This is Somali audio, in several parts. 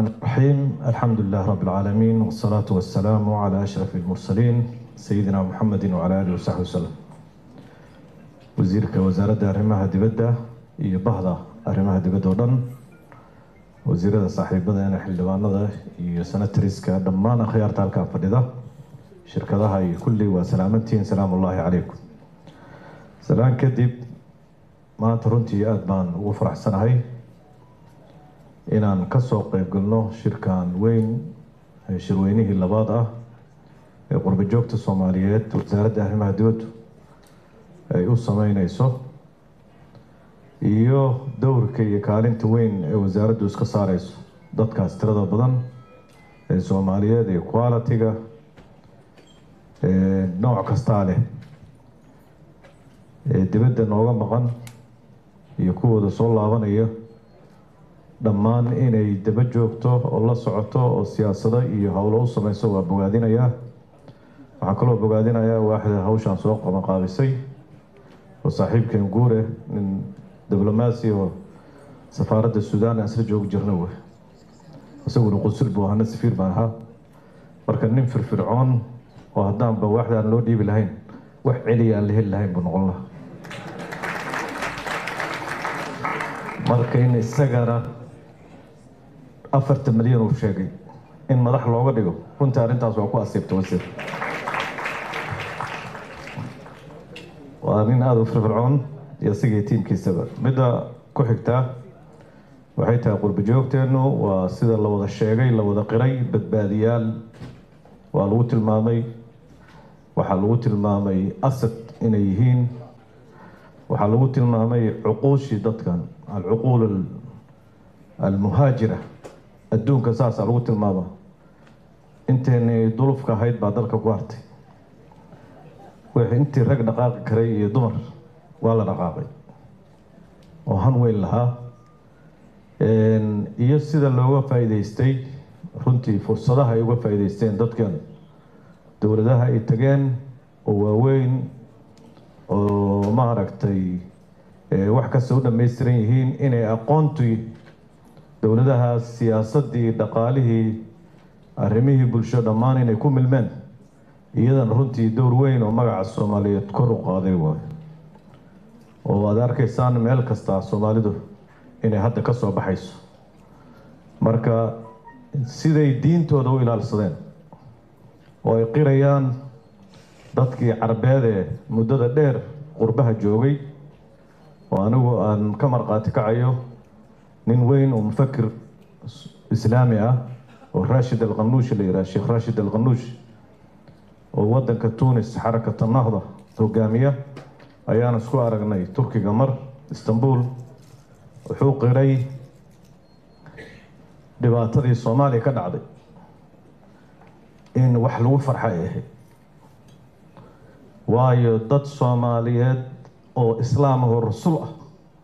الرحمن الرحيم الحمد لله رب العالمين والصلاة والسلام على أشرف المرسلين سيدنا محمد وعلى آله وصحبه وسلم wasiirka wasaaradda arrimaha dibadda iyo bahda arrimaha dibadda oo dhan wasiirada saaxiibadeena xildhibaanada iyo senatariska dhammaan akhyaarta halkaa fadhida shirkadaha iyo kulli waa salaamantihiin salaamu ullaahi calaykum salaan kadib maanta runtii aada baan ugu faraxsanahay inaan kasoo qeyb galno shirkan weyn ee shirweynihii labaad ah ee qurbo joogta soomaaliyeed wasaaradda arrimaha dibaddu ay u sameyneyso iyo dowrka iyo kaalinta weyn ee wasaaraddu iska saareyso dadkaas tirada badan ee soomaaliyeed ee quality-ga ee nooc kastaa leh ee dibadda nooga maqan iyo kuwooda soo laabanaya dhammaan inay daba joogto oo la socoto oo siyaasado iyo howlo u sameyso waa bogaadinayaa waxaa kaloo bogaadinayaa waaxda hawshaan soo qabanqaabisay oo saaxiibkeen guure nin diblomaasi oo safaaradda suudaan aan isla joogi jirna wey isaguna qusul buu ahana safiir baan ahaa marka nin firfircoon oo haddaanba waaxda aan loo dhiibi lahayn wax celiya aan la heli lahayn buu noqon lahaa marka in isagana afartan milyan uu sheegay in madax looga dhigo runtii arrintaas waa ku asiibta wasiir waa nin aada u firfircoon iyo isagii tiimkiisaba midda ku xigtaa waxay tahay qurbo joogteennu waa sida la wada sheegay la wada qiray badbaadiyaal waa lagu tilmaamay waxaa lagu tilmaamay asad inay yihiin waxaa lagu tilmaamay cuquushii dadkan alcuquul almuhaajira adduunka saasaa lagu tilmaama inteeni dulufka ahayd baa dalka ku hartay wixii intii rag dhaqaaqi karay iyo dumar waa la dhaqaaqay oo han weyn lahaa iyo sida looga faa'iideystay runtii fursadaha ay uga faa'iideysteen dadkan dowladaha ay tageen oo waaweyn oo maaragtay wax kasta u dhammaystiran yihiin inay aqoontii dowladahaas siyaasadii dhaqaalihii arrimihii bulsho dhammaan inay ku milmeen iyadana runtii dowr weyn oo magaca soomaaliyeed kor u qaaday waay oo aad arkaysaan meel kasta soomaalidu inay hadda ka soo baxayso marka siday diintooda u ilaalsadeen oo ay qirayaan dadkii carbeed ee muddada dheer qurbaha joogay oo anigu aan ka marqaati kacayo nin weyn oo mufakir islaami ah oo rashid alqanuushi la yidhaha sheekh rashid alqanuush oo wadanka tunis xarakata nahda hogaamiya ayaan isku aragnay turkiga mar istanbul wuxuu qiray dhibaatadii soomaaliya ka dhacday in wax lagu farxa ay ahayd waayo dad soomaaliyeed oo islaam ahoo rasul ah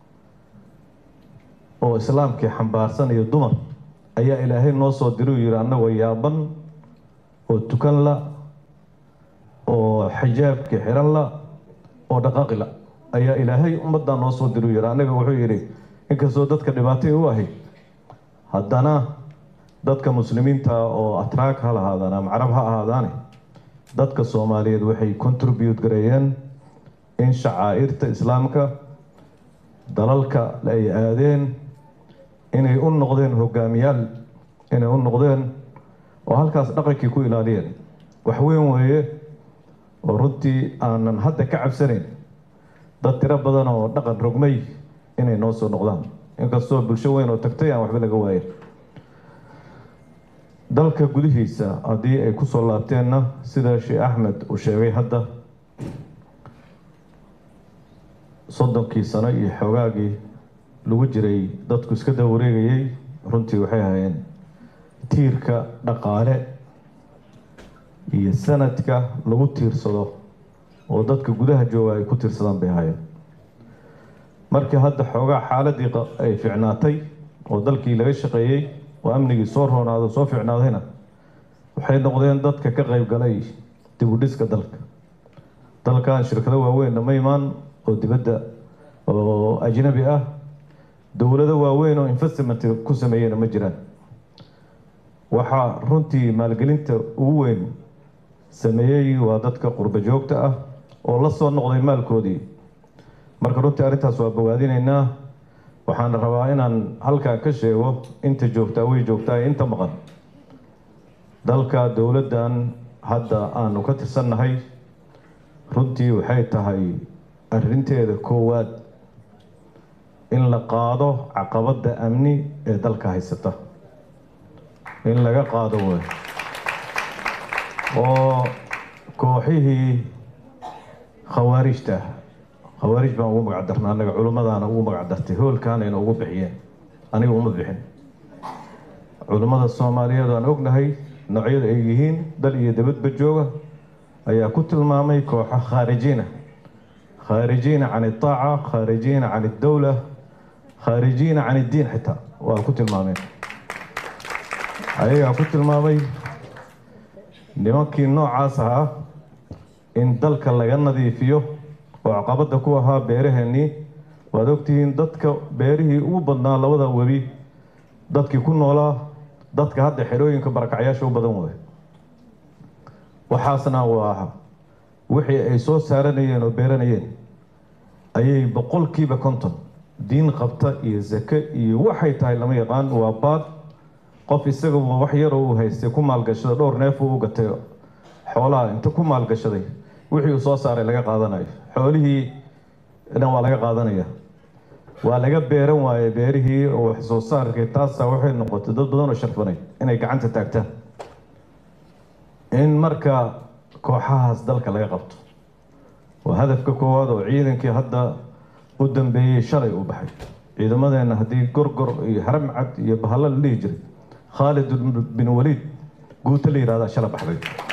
oo islaamkii xambaarsan iyo dumar ayaa ilaahay noo soo diray uu yihi annagoo yaaban oo tukan la oo xijaabkii xiran la oo dhaqaaqi la ayaa ilaahay ummaddaa noo soo diray uu yihi annaga wuxuu yidhi inkastoo dadka dhibaatay u ahayd haddana dadka muslimiinta oo atraag ha lahaadaan ama carab ha ahaadaane dadka soomaaliyeed waxay contribute gareeyeen in shacaa'irta islaamka dalalka ay aadeen inay u noqdeen hogaamiyaal inay u noqdeen oo halkaas dhaqankii ku ilaaliyeen wax weyn weeye oo runtii aanan hadda ka cabsanayn dad tiro badan oo dhaqan rogmay inay noo soo noqdaan inkastoo bulsho weyn oo tagtay aan waxba laga waayin dalka gudihiisa haddii ay kusoo laabteenna sida sheekh axmed uu sheegay hadda soddonkii sano iyo xoogaagii lagu jiray dadku iska daba wareegayay runtii waxay ahaayeen tiirka dhaqaale iyo sanadka lagu tiirsado oo dadka gudaha jooga ay ku tiirsadaan bay ahaayeen markii hadda xoogaa xaaladii ay ficnaatay oo dalkii laga shaqeeyey oo amnigii soo roonaado soo ficnaadayna waxay noqdeen dadka ka qayb galay dib u dhiska dalka dalkan shirkado waaweynna ma imaan oo dibadda oo ajnabi ah dowlado waaweyn oo investment ku sameeyeyna ma jiraan waxaa runtii maalgelinta ugu weyn sameeyey waa dadka qurbo joogta ah oo la soo noqday maalkoodii marka runtii arrintaas waa bogaadinaynaa waxaan rabaa inaan halkaa ka sheego inta joogtaa way joogtaa ee inta maqan dalka dowladdan hadda aanu ka tirsannahay runtii waxay tahay arrinteeda koowaad in la qaado caqabadda amni ee dalka haysata in laga qaado way oo kooxihii khawaarijta khawaarij baan ugu magac darna annaga culimmadaana ugu magac dartay hoolkaanayna ugu bixiyeen aniga uma bixin culimmada soomaaliyeed aan ognahay noocyada ay yihiin dal iyo dabadba jooga ayaa ku tilmaamay kooxo khaarijiina khaarijiina can itaaca khaarijiina can iddowla khaarijiina can iddiin xitaa waa ku tilmaameen ayagaa ku tilmaamay nimankii noocaas ahaa in dalka laga nadiifiyo oo caqabadda ku ahaa beeraheennii waad ogtihiin dadka beerihii ugu badnaa labada webi dadkii ku noolaa dadka hadda xerooyinka barakacyaasha u badan waay waxaasna waa wixii ay soo saaranayeen oo beeranayeen ayay boqolkiiba konton diin qabta iyo sake iyo waxay tahay lama yaqaan waa baad qof isagaba wax yaroo uu haystay ku maalgashada dhowr neef uu gatay xoolaha inta ku maalgashaday wixii uu soo saaray laga qaadanayo xoolihii dhan waa laga qaadanaya waa laga beeran waaye beerihii oo wax soo saarkii taasa waxay noqotay dad badan oo sharfanay inay gacanta taagtaan in marka kooxahaas dalka laga qabto waa hadafka koowaad oo ciidankii hadda u dambeeyey shalay uu baxay ciidamadeenna haddii gorgor iyo haramcad iyo bahalla la dhihi jiray khaalid bin waliid guuta la yihahdaa shala baxday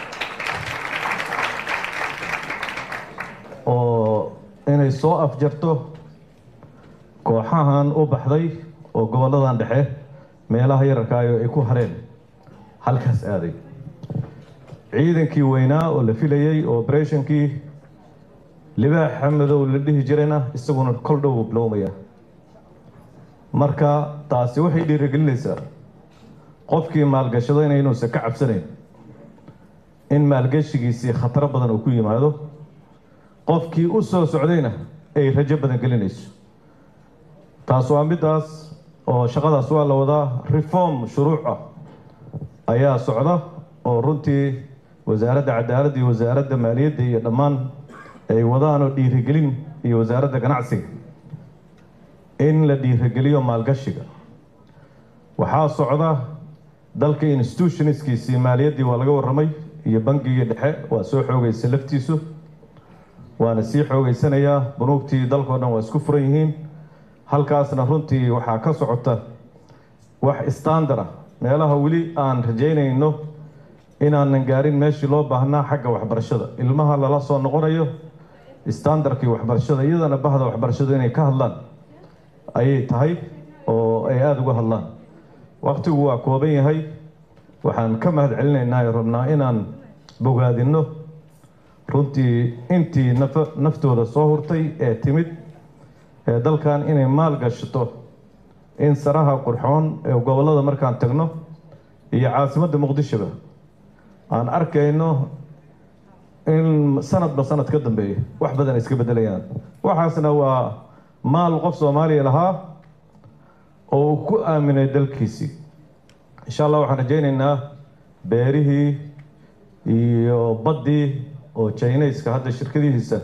oo inay soo afjarto kooxahan u baxday oo gobolladan dhexe meelaha yararkaayo ay ku hareen halkaas aaday ciidankii weynaa oo la filayey oo obereshonkii libaaxa madow la dhihi jirayna isaguna kol dhow bilowmaya marka taasi waxay dhiirigelinaysaa qofkii maalgashadayna inuusan ka cabsanayn in maalgashigiisii khataro badan uu ku yimaado qofkii u soo socdayna ay rajo badan gelinayso taas waa middaas oo shaqadaas waa la wadaa reform shuruuc ah ayaa socda oo runtii wasaaradda cadaaladda iyo wasaaradda maaliyadda iyo dhammaan ay wadaan oo dhiirigelin iyo wasaaradda ganacsiga in la dhiirigeliyo maalgashiga waxaa socda dalka institutionskiisii maaliyaddii waa laga warramay iyo bangigii dhexe waa soo xoogaysa laftiisu waana sii xoogeysanayaa bunuugtii dalkao dhan waa isku furan yihiin halkaasna runtii waxaa ka socota wax standard ah meelaha weli aan rajaynayno inaanan gaarin meeshii loo baahnaa xagga waxbarashada ilmaha lala soo noqonayo standardkii waxbarashada iyadana bahda waxbarashadu inay ka hadlaan ayay tahay oo ay aada uga hadlaan waktigu waa kooban yahay waxaan ka mahad celinaynaa ee rabnaa inaan bogaadinno runtii intii naf naftooda soo hurtay ee timid ee dalkan inay maal gashato in saraha qurxoon ee gobollada markaan tagno iyo caasimadda muqdishoba aan arkayno in sanadba sanad ka dambeeya wax badan ay iska beddelayaan waxaasna waa maal qof soomaaliya lahaa oo uu ku aaminay dalkiisii insha allah waxaan rajaynaynaa beerihii iyo baddii oo jinayska hadda shirkadihiisa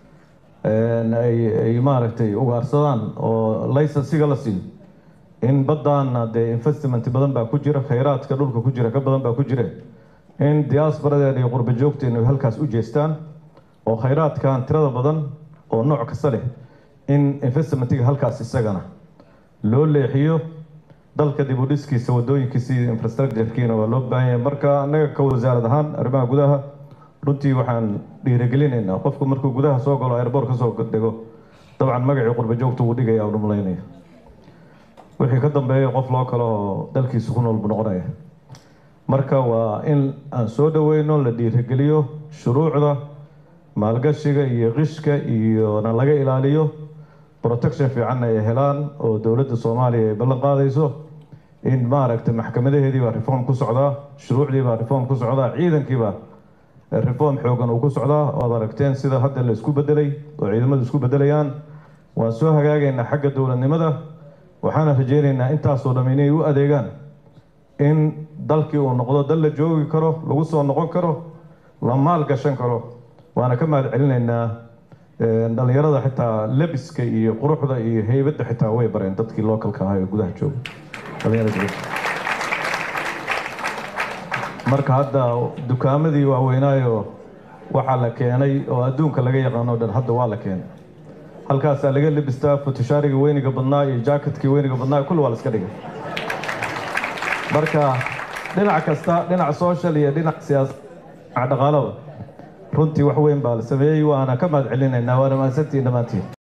ay maaragtay ugaarsadaan oo laysansiga la siiyo in baddaana dee investment badan baa ku jira khayraadka dhulka ku jira ka badan baa ku jira in diasporadeena iyo qurba joogteena ay halkaas u jeestaan oo khayraadkan tirada badan oo nooc kasta leh in investmentiga halkaas isagana loo leexiyo dalka dib u dhiskiisa wadooyinkiisa iyo infrastructurekiina waa loo baahan yahay marka annaga ka wasaarad ahaan arrimaha gudaha runtii waxaan dhiirigelinaynaa qofku markuu gudaha soo galo airboort ka soo dego dabcan magacii qurba joogta wuu dhigaya u malaynaya wixii ka dambeeya qof loo kale oo dalkiisa ku nool buu noqonaya marka waa in aan soo dhaweyno la dhiirigeliyo shuruucda maalgashiga iyo qishka iyona laga ilaaliyo protection fiicanna ay helaan oo dowladda soomaaliya ay ballan qaadayso in maaragtay maxkamadaheedii baa reform ku socdaa shuruucdii baa reform ku socdaa ciidankiibaa reform xoogan uu ku socdaa oad aragteen sida hadda la isku bedelay oo ciidamadu isku bedelayaan waan soo hagaagaynaa xagga dowladnimada waxaana rajeynaynaa intaasoo dham inay u adeegaan in dalkii uu noqdo dal la joogi karo lagu soo noqon karo la maal gashan karo waana ka mahad celinaynaa dhalinyarada xitaa lebiska iyo quruxda iyo heybadda xitaa way bareen dadkii localka ahaa ee gudaha jooga dhalinyarada marka hadda dukaamadii waaweynaayo waxaa la keenay oo adduunka laga yaqaano o dhan hadda waa la keenay halkaasaa laga lebistaa futushaariga weyniga badnaa iyo jacketkii weyniga badnaa kulli waa la iska dhigay marka dhinac kasta dhinac social iyo dhinac siyaasad dhinac dhaqaalaba runtii wax weyn baa la sameeyey waana ka mahad celinaynaa waana mahadsantihiin dhammaantiin